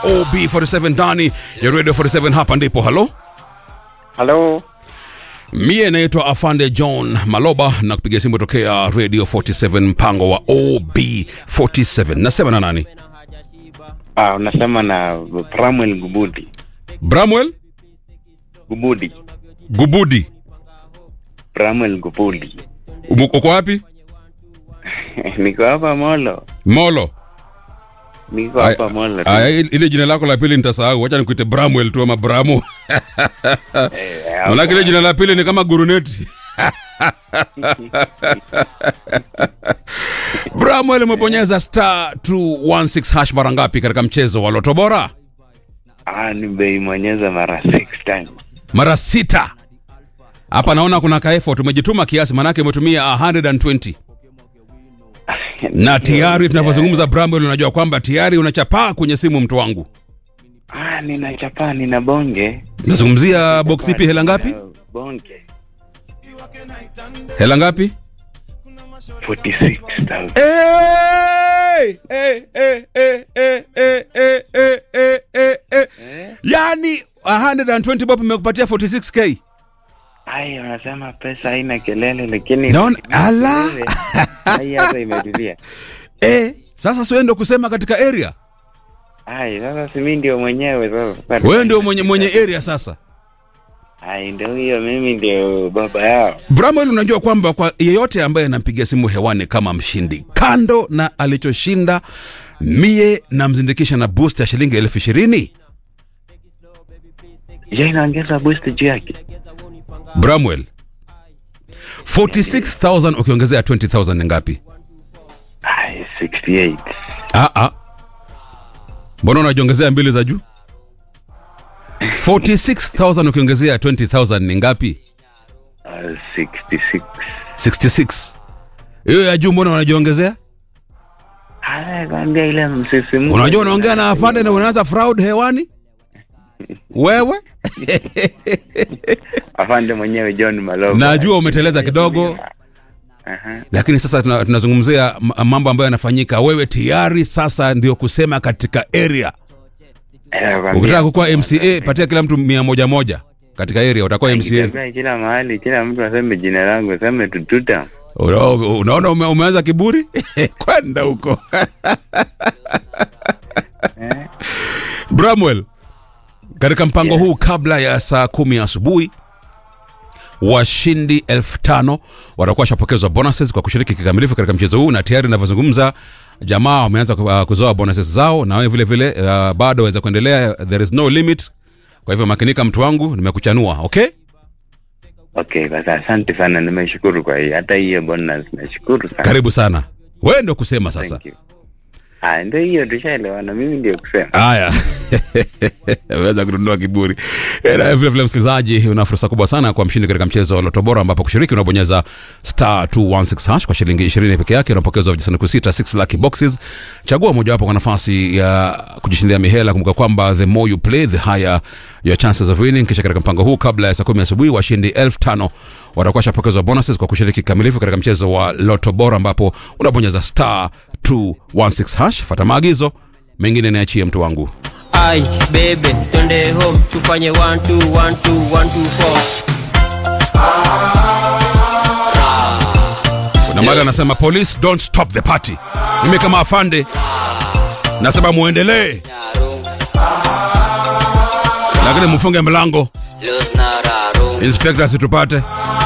OB47 ndani ya Radio 47 hapa ndipo. Halo, Halo, mie naitwa Afande John Maloba na kupiga simu tokea Radio 47 mpango wa OB47. Nasema na nani? ah, unasema na Pramwel Gubudi. Bramwell Gubudi, Gubudi. Pramwel Gubudi. Umu- Uko wapi? Niko hapa Molo, Molo. niko Aya- hapa Molo. Aya, ile jina lako la pili nitasahau, wacha nikuite Bramwell tu ama Bramu. Eh, Maanake ile jina la pili ni kama guruneti. Bramwell umebonyeza star 216 hash mara ngapi katika mchezo wa Loto Bora? Ah, nimeimonyeza mara six times. Mara sita. Hapa naona kuna ka effort umejituma kiasi, manake umetumia 120 na tayari tunavyozungumza, Bramwell, unajua kwamba tayari unachapaa kwenye simu, mtu wangu. Ah, nina chapa, nina bonge. Nazungumzia box ipi? Hela ngapi? Nina Bonge. Hela ngapi? 46,000. Hey! Hey, hey, hey, hey, hey, hey, hey, hey, hey, hey. Yani 120 bob imekupatia 46k. Ai, wanasema pesa haina kelele lakini Naona- ala! Ai, hata imetulia. Eh, sasa si wewe ndio kusema katika area. Ai, sasa si mimi ndio mwenyewe sasa. Wewe ndio mwenye mwenye area sasa. Ai, ndio hiyo mimi ndio baba yao. Bramwell, unajua kwamba kwa yeyote ambaye anampigia simu hewani kama mshindi, kando na alichoshinda, mie namzindikisha na boost ya shilingi elfu ishirini. Je, inaongeza boost juu yake? Bramwell, 46000 ukiongezea 20000 ni ngapi? Ai, 68. Ah, ah. Mbona unajiongezea mbili za juu? 46000 ukiongezea 20000 ni ngapi? Uh, 66. 66. Hiyo ya juu mbona unajiongezea? Haya, kwambia ile msisimko. Unajua unaongea na afande na unaanza fraud hewani? Wewe? afande mwenyewe John Maloba. Najua umeteleza kidogo. Aha. Lakini sasa tuna- tunazungumzia m- mambo ambayo yanafanyika. Wewe tayari sasa ndio kusema katika area. Eh, kwambia- Ukitaka kukuwa MCA patia kila mtu mia moja moja katika area utakuwa MCA. Nikitembea kila mahali, kila mtu aseme jina langu, aseme tututa. Una- Unaona ume, umeanza kiburi? Kwenda huko. Bramwell, katika mpango huu kabla ya saa kumi asubuhi washindi elfu tano watakuwa washapokezwa bonuses kwa kushiriki kikamilifu katika mchezo huu, na tayari inavyozungumza jamaa wameanza ku- uh, kuzoa bonuses zao, na wewe vile vile uh, bado waweza kuendelea, there is no limit. Kwa hivyo makinika, mtu wangu, nimekuchanua. Okay, Okay, basi asante sana, nimeshukuru kwa hii. Hata hiyo bonus nashukuru sana. karibu sana. Wewe ndio kusema sasa. Thank you. Ah, ndio hiyo tushaelewana, mimi ndio kusema. Haya, aweza kununua kiburi. Eh, Na vile vile, msikilizaji, una fursa kubwa sana kwa mshindi katika mchezo wa Loto Bora, ambapo kushiriki unabonyeza star 216 hash kwa shilingi 20 peke yake, unapokezwa vijisanduku sita 6 lucky boxes. Chagua mojawapo kwa nafasi ya kujishindia mihela. Kumbuka kwamba the more you play the higher your chances of winning. Kisha katika mpango huu, kabla ya saa 10 asubuhi, washindi 5000 watakuwa washapokezwa bonuses kwa kushiriki kikamilifu katika mchezo wa Loto Bora, ambapo unabonyeza star 216 hash. Fuata maagizo mengine niachie mtu wangu. ai bebe stende home tufanye 1 2 1 2 1 2 4 Kuna mali anasema police don't stop the party. Mimi kama afande nasema muendelee, lakini mfunge mlango, inspector asitupate.